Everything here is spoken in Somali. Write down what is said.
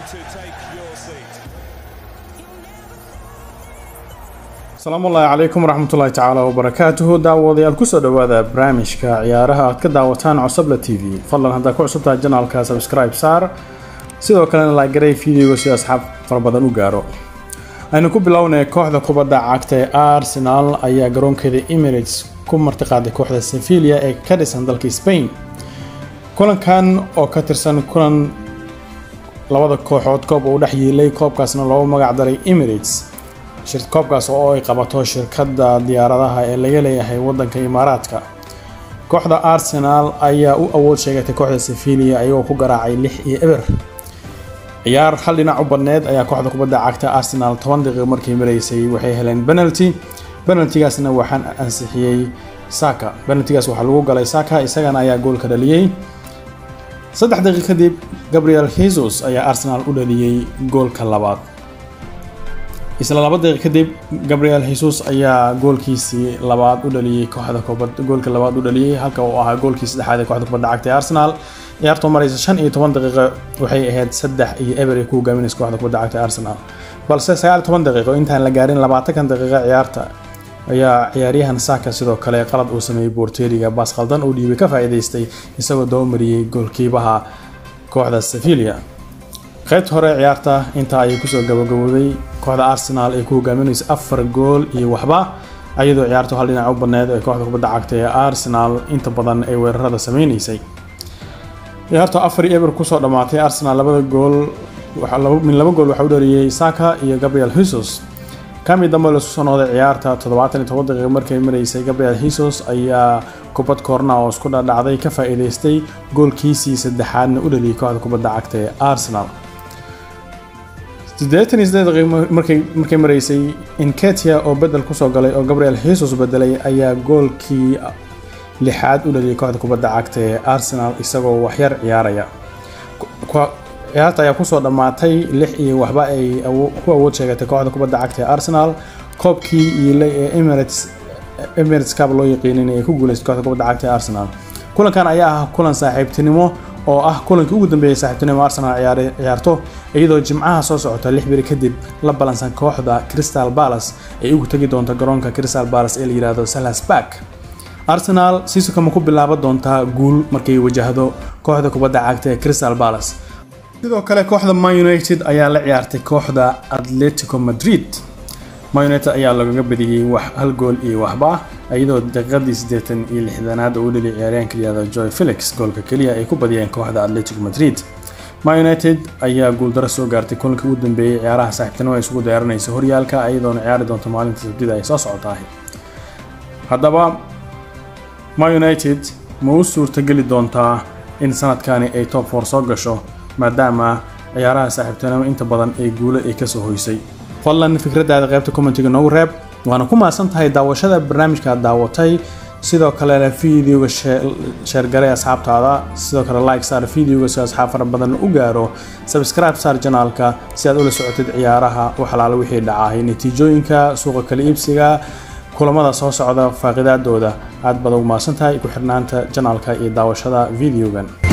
to take your seat. asalaamu ullaahi calaykum waraxmatullaahi tacaala wabarakaatuhu daawadayaal kusoo dhowaada barnaamijka ciyaaraha aad ka daawataan cosabla t v fadlan haddaa ku cusubtahay janaalka subscribe saar sidoo kalena laagaray fideoga si asxaab fara badan u gaaro aynu ku bilownay kooxda kubadda cagta ee arsenal ayaa garoonkeeda emirates ku martiqaaday kooxda sevilia ee ka dhisan dalka spain kulankan oo ka tirsan kulan labada kooxood koob uu dhex yiilay koobkaasna loogu magac daray emirates koobkaas oo ay qabato shirkadda diyaaradaha ee laga leeyahay wadanka imaaraadka kooxda arsenal ayaa u awood sheegatay kooxda sevilia ayagoo ku garaacay lix iyo eber ciyaar hal dhinac u badneed ayaa kooxda kubadda cagta arsenal toban daqiiqo markay maraysay waxay heleen penalty penaltigaasna waxaan ansixiyey saka penaltigaas waxaa lagu galay saka isagana ayaa goolka dhaliyey saddex daqiiq kadib gabriel jesus ayaa arsenal u dhaliyey goolka labaad isla laba daqiiq kadib gabriel jesus ayaa goolkiisii labaad u dhaliyey kooxda goolka labaad u dhaliyey halka uu ahaa goolkii saddexaad ee kooxda kubadda cagta ee arsenal ciyaartoo maraysa shan iyo toban daqiiqo waxay ahayd saddex iyo eber ay ku hogaaminaysa kooxda kubadda cagta ee arsenal balse sagaal iyo toban daqiiqo intaan la gaarin labaatankan daqiiqo ciyaarta ayaa ciyaaryahan saka sidoo kale qalad uu sameeyey boorteeriga baas khaldan uu dhiibay ka faa'iidaystay isagoo dabamariyey goolkiibaha kooxda sevilia qaybta hore ciyaarta intaa ayay kusoo gabagabowday kooxda arsenal ay ku hogaaminayso afar gool iyo waxba ayadoo ciyaartu hal dhinac u badneed ee kooxda kubadda cagta ee arsenal inta badan ay weerarada sameynaysay ciyaartu afar iyo eber kusoo dhammaatay arsenal labada gool min laba gool waxaa u dhaliyey saka iyo gabriel jesus kami dambe laisku soo noqday ciyaarta toddobaatan iyo toban daqiiqo markay maraysay gabriel jesus ayaa kubad koorna oo isku dhadhacday ka faa'iidaystay goolkiisii saddexaadna u dhaliyay kooxda kubadda cagta ee arsenal siddeetan iyo siddeed daqiiqo markay markay maraysay inketia oo bedel kusoo galay oo gabriel jesus bedelay ayaa goolkii lixaad u dhaliyay kooxda kubadda cagta ee arsenal isagoo waxyar ciyaaraya ciyaarta ayaa kusoo dhammaatay lix iyo waxba ay ku awood sheegatay kooxda kubadda cagta ee arsenal koobkii iilay ee emirates emirates cup loo yaqiinin ay ku guuleystay kooxda kubadda cagta ee arsenal kulankan ayaa ah kulan saaxiibtinimo oo ah kulankii ugu dambeeyay saaxiibtinimo arsenal ciyaarto iyadoo jimcaha soo socota lix biri kadib la balansan kooxda crystal palace ay ugu tegi doonto garoonka crystal palace ee la yiraahdo salas park arsenal siisukama ku bilaaban doontaa guul markay wajahdo kooxda kubadda cagta ee crystal palace sidoo kale kooxda man united ayaa la ciyaartay kooxda atletico madrid man united ayaa lagaga badiyey wax hal gool iyo waxba iyadoo daqiiqadii siddeetan iyo lixdanaad oo u dhaliyay ciyaaryahanka layihahdo joy felix goolka keliya ay ku badiyeen kooxda atletico madrid man united ayaa guuldaro soo gaartay kulankii ugu dambeeyey ciyaaraha saaxiibtinimo ay isugu diyaarinaysa horyaalka iyadoona ciyaari doonto maalinta sabtida ay soo socotahay haddaba man united ma u suurtageli doontaa in sanadkani ay top four soo gasho maadaama ciyaaraha saaxiibtinimo inta badan ay guulo ay kasoo hoysay fadlan fikradaada qaybta commentiga noogu reeb waana ku mahadsan tahay daawashada barnaamijka aad daawatay sidoo kalena videoga sheergaray asxaabtaada sidoo kale like saar videoga si asxaab fara badan u gaaro subscribe saar janaalka si aad ula socotid ciyaaraha wax alaala wixii dhacahay natiijooyinka suuqa kala iibsiga kulamada soo socda faaqidaadooda aad baad ugu mahadsan tahay ku xirnaanta janaalka iyo daawashada videogan